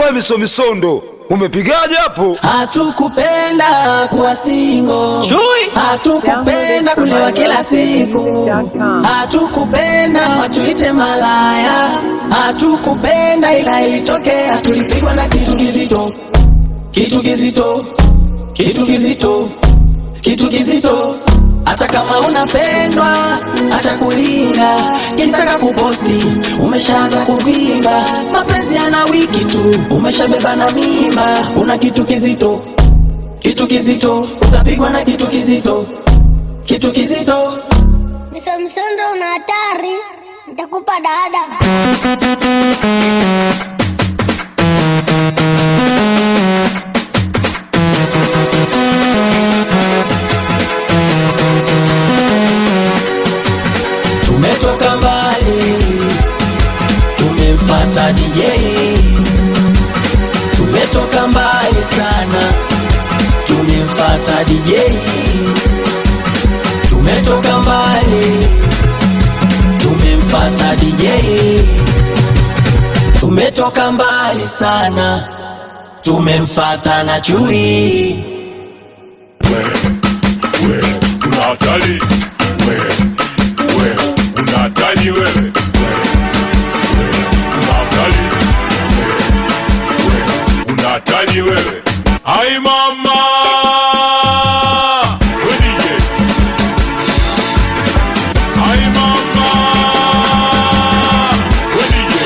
We misomisondo umepigaje hapo? Hatukupenda kuwa singo, Chui. hatukupenda kulewa kila siku, hatukupenda watuite malaya, hatukupenda ila ilitokea, tulipigwa na kitu kizito, kitu kizito, kitu kizito, kitu kizito. Hata kama unapendwa, acha kulinga, kisaka kuposti, umeshaanza kuvimba, mapenzi yana wiki tu, umeshabeba na mimba, una kitu kizito, kitu kizito, utapigwa na kitu kizito, kitu kizito. Msomsondo una hatari, nitakupa dada. Tumetoka mbali, tumemfata DJ. Tumetoka mbali sana, tumemfata DJ. Tumetoka mbali, tumemfata DJ. Tumetoka mbali sana, tumemfata na chui. wewe una hatari wewe wewe una hatari wewe wewe wewe una hatari wewe wewe una hatari wewe ai mama we DJ ai mama we DJ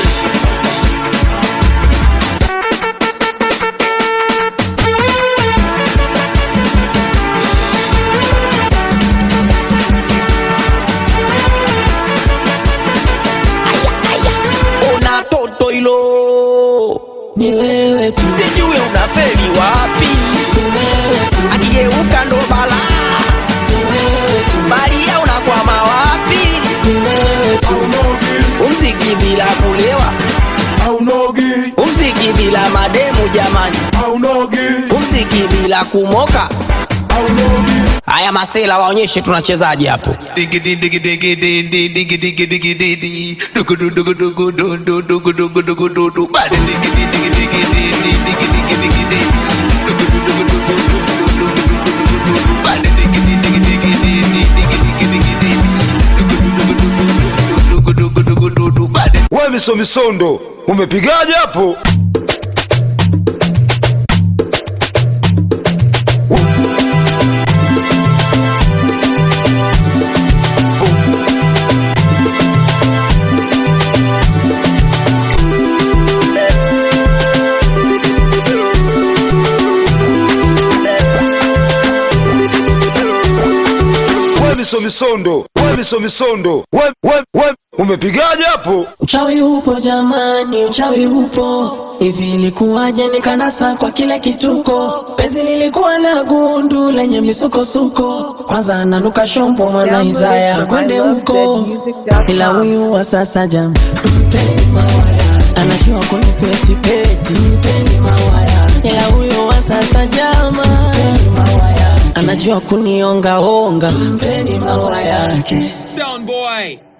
Una toto hilo, Ni wewe tu, sijui unafeli wapi, ni wewe tu, akigeuka ndo balaa, ni wewe tu, baria unakwama wapi? ni wewe tu. Umziki bila kulewa, aunogi umziki bila mademu jamani, aunogi umziki bila kumoka. aunogi Haya masela waonyeshe tunachezaje hapo. Diggity diggy diggy diggy diggy diggy diggy diggy dugu dugu dugu dugu dugu dugu dugu dugu dugu dugu bada diggy diggy diggy diggy diggy diggy diggy diggy dugu dugu dugu dugu dugu dugu dugu dugu dugu bada diggy diggy diggy diggy diggy diggy diggy diggy dugu dugu dugu dugu dugu dugu dugu dugu bada We misomisondo umepigaje hapo? We misomisondo we misomisondo we, we, we umepigaje hapo? Uchawi upo jamani, uchawi upo. Hivi ilikuwaje nikanasa kwa kile kituko? Penzi lilikuwa na gundu lenye misukosuko, kwanza ananuka shombo mwana Isaya kwende huko, ila huyu wa sasa jam mpeni mawaya, anajua kunipeti peti, mpeni mawaya, ila huyu wa sasa jama mpeni mawaya, anajua kunionga onga, mpeni mawaya yake. Sound boy.